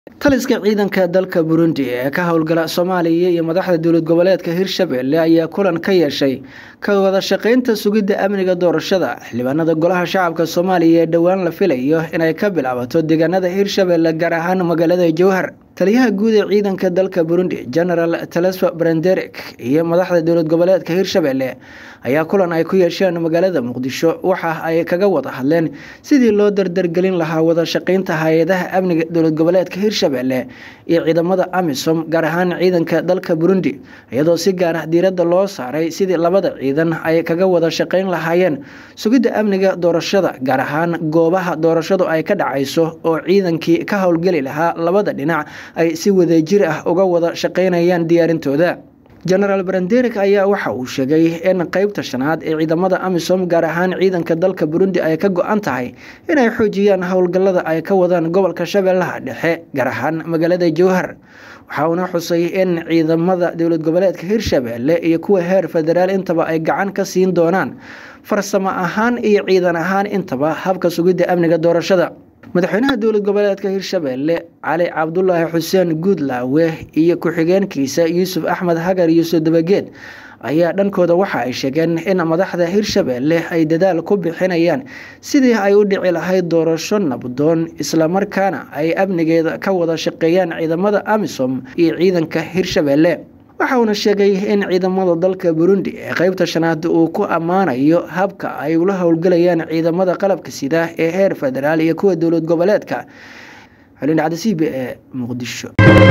taliska ciidanka dalka burundi ee ka howlgala soomaaliya iyo madaxda dowlad goboleedka hirshabelle ayaa kulan ka yeeshay ka wada shaqeynta sugidda amniga doorashada xildhibaanada golaha shacabka soomaaliya ee dhowaan la filayo inay ka bilaabato deegaanada hirshabelle gaar ahaan magaalada jowhar taliyaha guud ee ciidanka dalka burundi genaraal telesfa branderek iyo madaxda dowlad goboleedka hirshabelle ayaa kulan ay ku yeesheen magaalada muqdisho waxa ay kaga wada hadleen sidii loo dardargelin lahaa wada shaqeynta hay-adaha amniga dowlad goboleedka hirshabelle iyo ciidamada amisom gaar ahaan ciidanka dalka burundi iyadoo si gaar ah diiradda loo saaray sidii labada ciidan ay kaga wada shaqeyn lahaayeen sugidda amniga doorashada gaar ahaan goobaha doorashadu ay ka dhacayso oo ciidankii ka howlgeli lahaa labada dhinac ay si wadajir ah uga wada shaqeynayaan diyaarintooda genaraal branderik ayaa waxa uu sheegay in qeybta shanaad ee ciidamada amisom gaar ahaan ciidanka dalka burundi ay ka go-an tahay inay xoojiyaan howlgallada ay ka wadaan gobolka shabeellaha dhexe gaar ahaan magaalada jowhar waxa uuna xusay in ciidamada dowlad goboleedka hirshabelle iyo kuwa heer federaal intaba ay gacan ka siin doonaan farsamo ahaan iyo ciidan ahaan intaba habka sugidda amniga doorashada madaxweynaha dowlad goboleedka hirshabelle cali cabdulaahi xuseen guudlaawe iyo ku-xigeenkiisa yuusuf axmed hagar yuusuf dabageed ayaa dhankooda waxa ay sheegeen in madaxda hirshabelle ay dadaal ku bixinayaan sidii ay u dhici lahayd doorasho nabdoon islamarkaana ay amnigeeda ka wada shaqeeyaan ciidamada amisom iyo ciidanka hirshabelle waxa uuna sheegay in ciidamada dalka burundi ee qeybta shanaad uu ku ammaanayo habka ay ula howlgelayaan ciidamada qalabka sida ee heer federaal iyo kuwa dowlad goboleedka xulin cabdisiibe ee muqdisho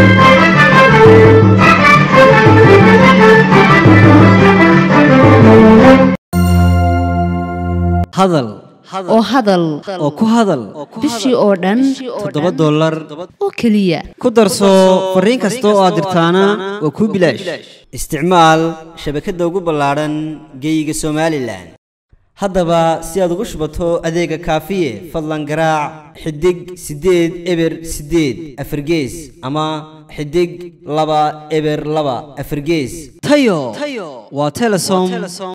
hadal oo hadal oo ku hadal bishii oo dhan toddoba dollar oo keliya ku darso fariin kasta oo aad dirtaana waa kuu bilaash isticmaal shabakadda ugu ballaadhan geeyiga somalilan haddaba si aad ugu shubato adeega kaafiye fadlan garaac xidig siddeed eber siddeed afargees ama xidig laba eber laba afargees tayo waa telesom